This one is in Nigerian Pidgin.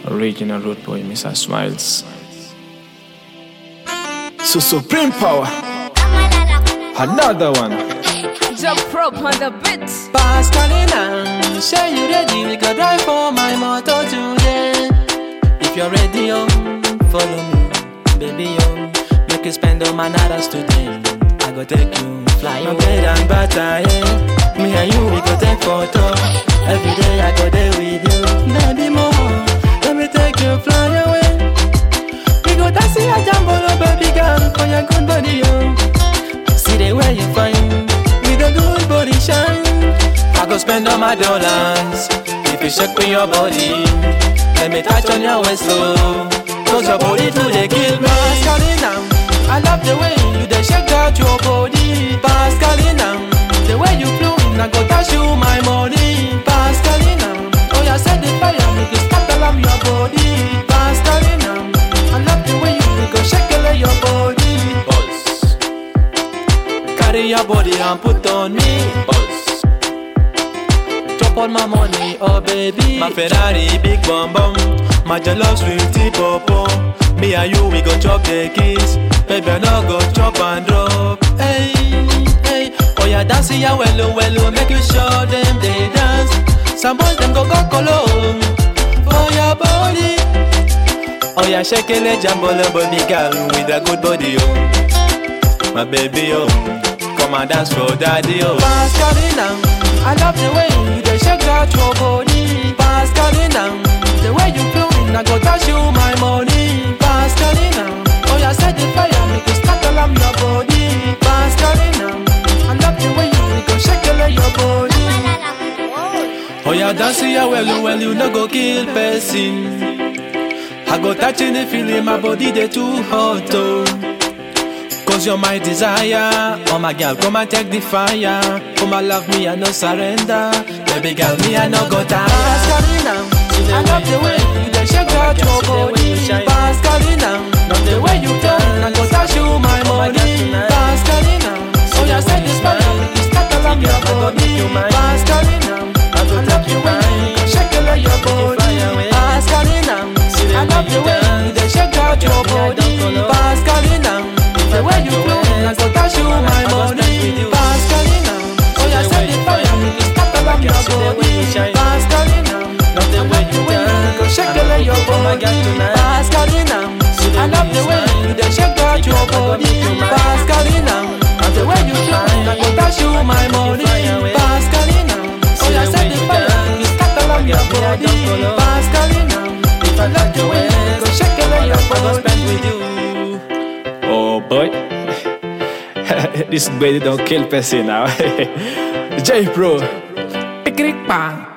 Original road boy, Mr. Smiles. So supreme power. Another one. Jump prop on the beat. Pascalina, say you ready? We go drive for my motor today. If you're ready, oh, follow me, baby, oh. Make you spend all my nights today. I go take you fly your bread and butter, yeah. Me and you, we go take photo. Every day I go there with you, baby, more. Let me take you fly away. We go taxi a jambolo, baby girl, for your good body, oh. See the way you find with a good body shine. I go spend all my dollars if you shake me your body. Let me touch on your waist, oh. Cause your body to the kill me. Pascalina, I love the way you dey shake out your body. Pascalina, the way you flow, I go dash you my money. Pascalina, oh yeah, set the fire, make it start alarm your body. Pascalina, I love the way you go shake your body. Carry your body and put on me. Buzz. Drop all my money, oh baby. My Ferrari, big bum bum. My jollof sweetie popo. Me and you, we go chop the keys. Baby, I no go chop and drop. Hey, hey. Oh yeah, dance ya wello wello. Make you show them they dance. Some boys them go go colo for your body. Oh yeah, shake it, jambolo, baby girl with a good body, oh. My baby, oh. Come and dance for daddy, oh. Pascalina, I love the way you dey shake out your body. Pascalina, the way you flowing, I go dash you my money. Pascalina, oh yeah, set the fire, make you start alarm your body. Pascalina, I love the way you go shake your body. Oh yeah, dance ya well, well, you no go kill person. I go touching the feeling, my body they too hot, oh. Cause you're my desire. Oh my girl, come and take the fire. Come and love me, I no surrender. Baby girl, me, I no go tired. Pascalina, I love the way you dey shake out your body. Pascalina, love the way you turn, I go dash you my money. Pascalina, oh yeah, set this fire, make it start alarm your body. Pascalina, I love the way you shake your body. Pascalina, I love the way you dey shake out your body. Pascalina, the way you flow, I go dash you my money. Pascalina, oh yeah, set the fire, make it start alarm your body. Pascalina, love the way you go shake your body. Pascalina, I love the way you dey shake out your body. Pascalina, the way you flow, I go dash you my money. Pascalina, oh yeah, set the fire, make it start alarm your body. Pascalina, if I love the way you go shake your body. spend with you. Oh boy. this baby don't kill person now. J Pro. Pikrik pa.